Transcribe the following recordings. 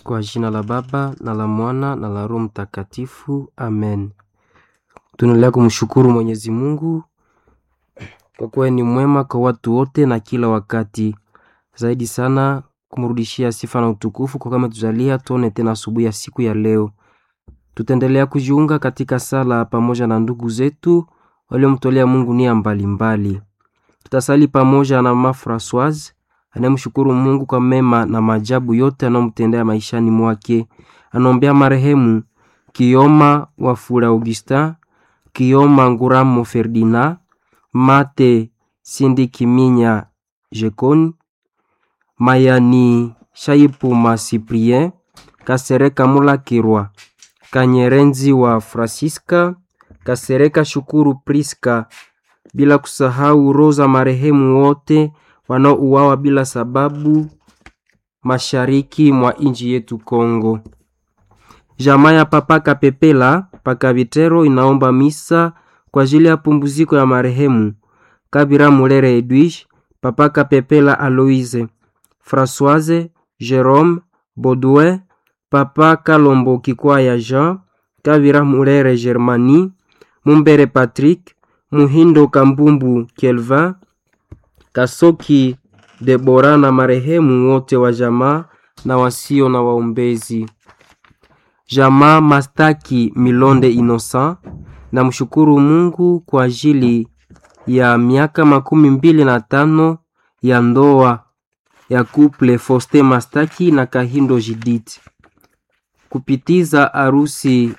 Kwa jina la Baba na la Mwana na la Roho Mtakatifu, amen. Tunaendelea kumshukuru Mwenyezi Mungu kwa kuwa ni mwema kwa watu wote na kila wakati, zaidi sana kumrudishia sifa na utukufu kwa kama tujalia tuone tena asubuhi ya siku ya leo. Tutaendelea kujiunga katika sala pamoja na ndugu zetu waliomtolea Mungu nia mbalimbali. Tutasali pamoja na Mama Francoise anayemshukuru Mungu kwa mema na maajabu yote anayomtendea maishani mwake. Anaombea marehemu Kioma Wafula Augustin, Kioma Nguramo Ferdinand, Mate Sindikiminya Jekoni, Mayani Shaipuma Cyprien, Kasereka Mulakirwa, Kanyerenzi wa Francisca, Kasereka Shukuru Priska, bila kusahau roza marehemu wote wanaouawa bila sababu mashariki mwa nchi yetu Kongo. Jamaa ya Papa Kapepela Paka Vitero inaomba misa kwa ajili ya pumbuziko ya marehemu Kabira Mulere Edwige, Papa Kapepela Aloise, Françoise Jerome Baudouin, Papa Kalombo Kikwaya Jean, Kabira Mulere Germani, Mumbere Patrick, Muhindo Kambumbu Kelvin, Kasoki Debora na marehemu wote wa jamaa na wasio na waombezi. Jamaa Mastaki Milonde Innocent na mshukuru Mungu kwa ajili ya miaka makumi mbili na tano ya ndoa ya couple Foste Mastaki na Kahindo Judith, kupitiza arusi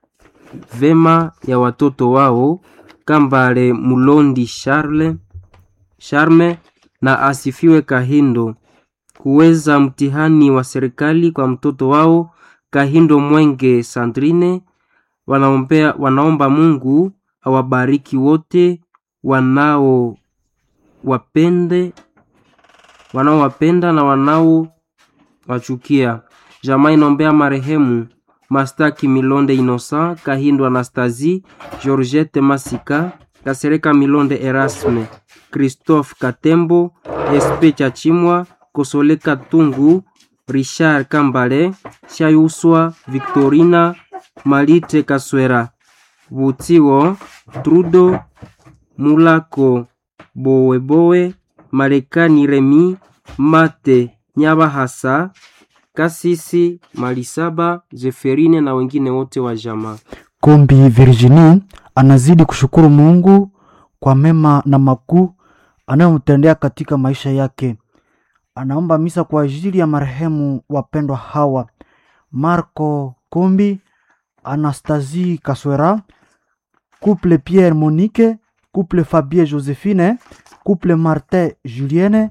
vema ya watoto wao Kambale Mulondi Charle Charme na asifiwe Kahindo, kuweza mtihani wa serikali kwa mtoto wao Kahindo Mwenge Sandrine. Wanaombea, wanaomba Mungu awabariki wote wanao wapende wanaowapenda na wanao wachukia. Jamaa inaombea marehemu Mastaki Milonde Innocent, Kahindo Anastasie, Georgette Masika, Kasereka Milonde Erasme, Christophe Katembo, Espe Chachimwa, Kosole Katungu, Richard Kambale, Shayuswa Victorina, Malite Kaswera, Butiwo, Trudo, Mulako, Bowebowe, Marekani Remi, Mate Nyabahasa, Kasisi Malisaba, Zeferine na wengine wote wa jamaa. Kombi Virginie anazidi kushukuru Mungu kwa mema na makuu anayomtendea katika maisha yake. Anaomba misa kwa ajili ya marehemu wapendwa hawa: Marco Kombi, Anastasie Kaswera, couple Pierre Monique, couple Fabien Josephine, couple Martin Julienne,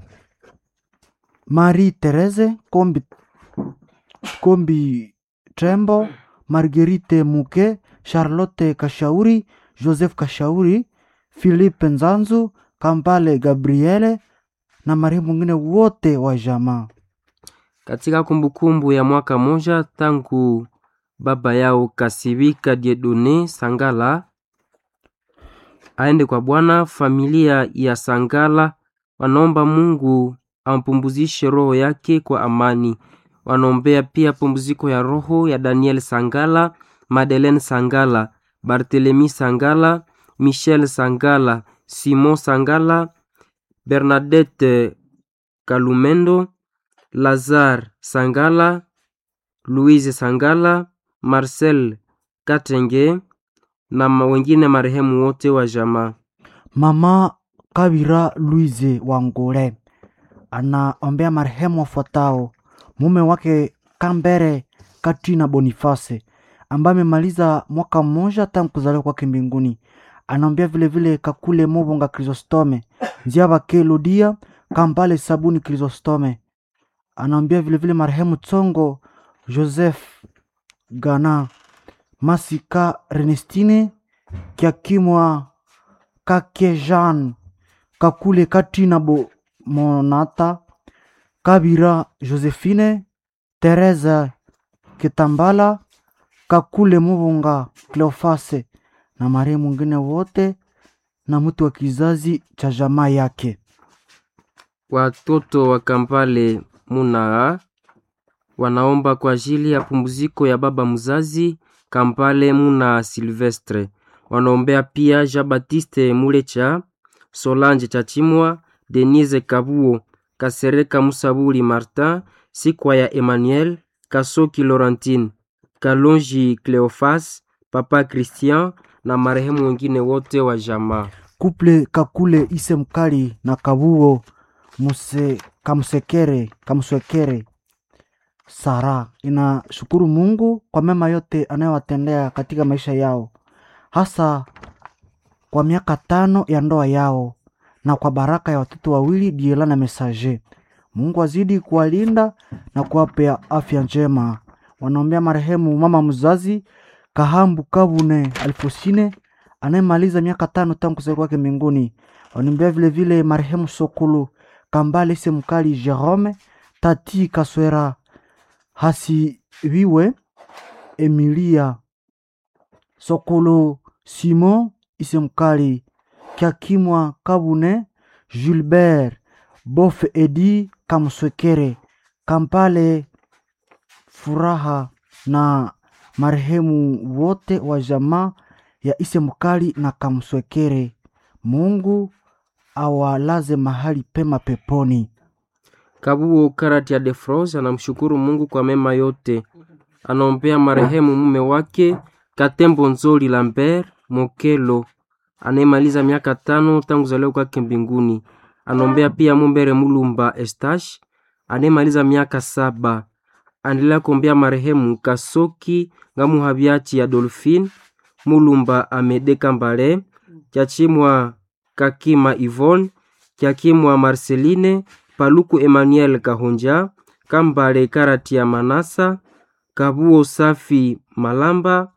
Marie Therese Kombi, Kombi Trembo, Marguerite Muke, Charlotte Kashauri, Joseph Kashauri, Philippe Nzanzu, Kampale Gabriele na marehemu mwingine wote wa jamaa. Katika kumbukumbu ya mwaka moja tangu baba yao Kasibika Diedone Sangala aende kwa Bwana, familia ya Sangala wanaomba Mungu ampumzishe roho yake kwa amani. Wanaombea pia pumziko ya roho ya Daniel Sangala, Madeleine Sangala, Barthelemy Sangala, Michel Sangala, Simon Sangala, Bernadette Kalumendo, Lazare Sangala, Louise Sangala, Marcel Katenge na wengine marehemu wote wa jamaa. Mama Kabira Louise Wangole anaombea marehemu wafuatao: mume wake Kambere Katrina Boniface ambaye amemaliza mwaka mmoja tangu kuzaliwa kwake mbinguni. Anaombea vilevile Kakule Mobonga Chrysostome, Nziabake Lodia Kambale Sabuni Chrysostome. Anaombea vilevile marehemu Tsongo Joseph Gana Masika Renestine Kiakimwa Kake Jean Kakule Katrina Bo Monata Kabira Josephine Teresa Kitambala Kakule Mubunga Cleofase na marehemu mwingine wote na mtu wa kizazi cha jamaa yake. Watoto wa Kampale Munaa wanaomba kwa ajili ya pumziko ya baba mzazi Kampale Muna Silvestre. Wanaombea pia Jean Baptiste Mulecha, Solange Chachimwa, Denise Kabuo, Kasereka Musabuli Martin, Sikwa ya Emmanuel, Kasoki Laurentine, Kalonji Cleofas, Papa Christian na marehemu wengine wote wa jamaa. Kuple Kakule Ise Mkali na Kabuo Muse, Kamsekere Kamswekere Sara inashukuru Mungu kwa mema yote anayowatendea katika maisha yao, hasa kwa miaka tano ya ndoa yao na kwa baraka ya watoto wawili Diela na Mesaje. Mungu azidi kuwalinda na kuwapea afya njema. Wanaombea marehemu mama mzazi Kahambu Kabune Alfosine anayemaliza miaka tano tangu kuzaliwa kwake mbinguni. Wanaombea vile vile marehemu Sokulu Kambale Ise Mkali Jerome Tati Kaswera Hasiwiwe Emilia Sokolo Simon Isemkali Kiakimwa Kabune Gilbert Bof Edi Kamswekere Kampale Furaha na marehemu wote wa jamaa ya Isemkali na Kamswekere. Mungu awalaze mahali pema peponi. Kabuo Karati ya Defros anamshukuru Mungu kwa mema yote. Anaombea marehemu mume wake Katembo Nzoli Lambert Mokelo anayemaliza miaka tano tangu kuzaliwa kwake mbinguni. Anaombea pia Mumbere Mulumba Estash anayemaliza miaka saba. Anaendelea kuombea marehemu Kasoki Ngamuhabiachi ya Dolphine Mulumba Amede Kambale Kyachimwa Kakima Yvonne Kyakimwa Marceline Paluku Emmanuel Kahonja Kambale Karati ya Manasa Kabuo Safi Malamba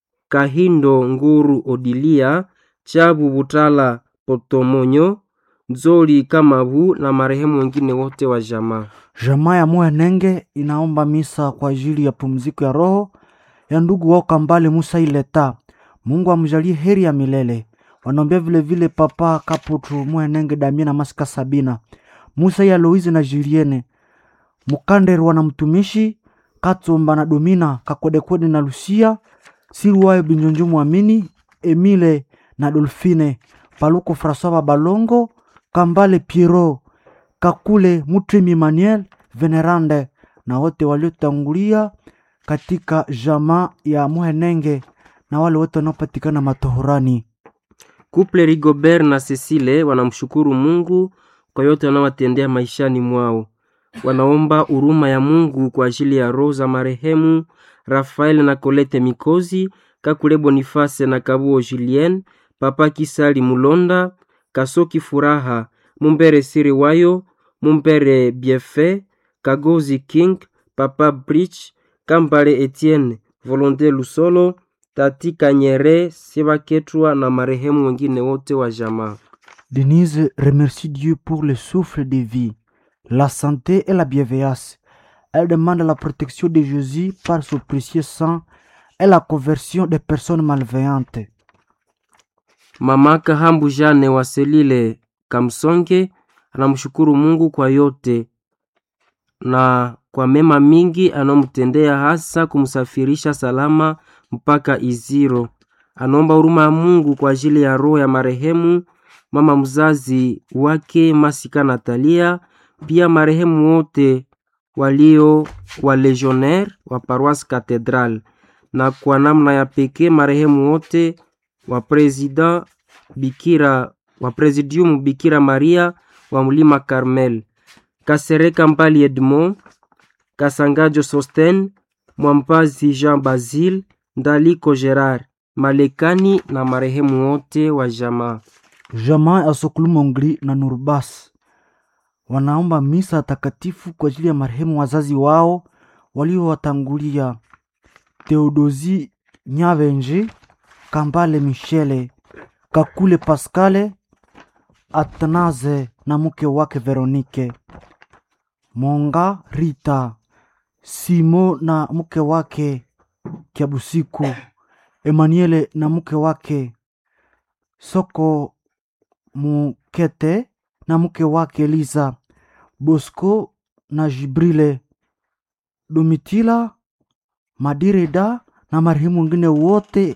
Kahindo Nguru Odilia Chabu Butala Potomonyo Nzoli Kamabu na marehemu wengine wote wa jamaa. Jamaa ya Mwenenge inaomba misa kwa ajili ya pumziko ya roho ya ndugu wao Kambale Musa Ileta. Mungu amjalie heri ya milele. Wanaombea vile vile Papa Kaputu Mwenenge Damien na Masika Sabina Musa ya Aloise na Julienne Mukanderwa na mtumishi Katsomba na Domina Kakwedekwede na Lucia Siruwayo Binjonjo Mwamini Emile na Dolfine Paluko Francois Babalongo Kambale Piero Kakule Mutrimi Manuel Venerande na wote waliotangulia katika jamaa ya Muhenenge na wale wote wanaopatikana matohorani. Kuple Rigobert na Cecile wanamshukuru Mungu kwa yote wanaowatendea maishani mwao. Wanaomba huruma ya Mungu kwa ajili ya roho za marehemu Rafael na Colette Mikozi, Kakule Boniface na Kabuo Julien, Papa Kisali Mulonda, Kasoki Furaha, Mumbere Siri Wayo, Mumbere Biefe, Kagozi King, Papa Bridge, Kambale Etienne, Volonte Lusolo, Tati Kanyere, Sebaketwa na marehemu wengine wote wa jamaa. Denise remercie Dieu pour le souffle de vie, la santé et la bienveillance. Elle demande la protection de Jésus par son précieux sang et la conversion des personnes malveillantes. Mama Kahambu Jane wa Selile Kamsonge anamshukuru Mungu kwa yote na kwa mema mingi anayomtendea hasa kumsafirisha salama mpaka Iziro. Anaomba huruma ya Mungu kwa ajili ya roho ya marehemu mama mzazi wake Masika Natalia, pia marehemu wote walio wa legionnaire wa paroisse Cathedral, na kwa namna ya pekee marehemu wote wa president Bikira wa Presidium Bikira Maria wa Mlima Carmel, Kasereka Mbali Edmond, Kasangajo Sosten, Mwampazi Jean Basile, Ndaliko Gerard, Malekani na marehemu wote wa jamaa. Jamaa ya Sokulu Mongri na Nurbas wanaomba misa takatifu kwa ajili ya marehemu wazazi wao waliowatangulia Theodosi Nyavenji, Kambale Michele, Kakule Pascale, Atanaze na mke wake Veronike, Monga Rita, Simo na mke wake Kiabusiku, Emmanuele na mke wake Soko Mukete na mke wake Liza, Bosco na Jibrile Domitila Madirida na marehemu wengine wote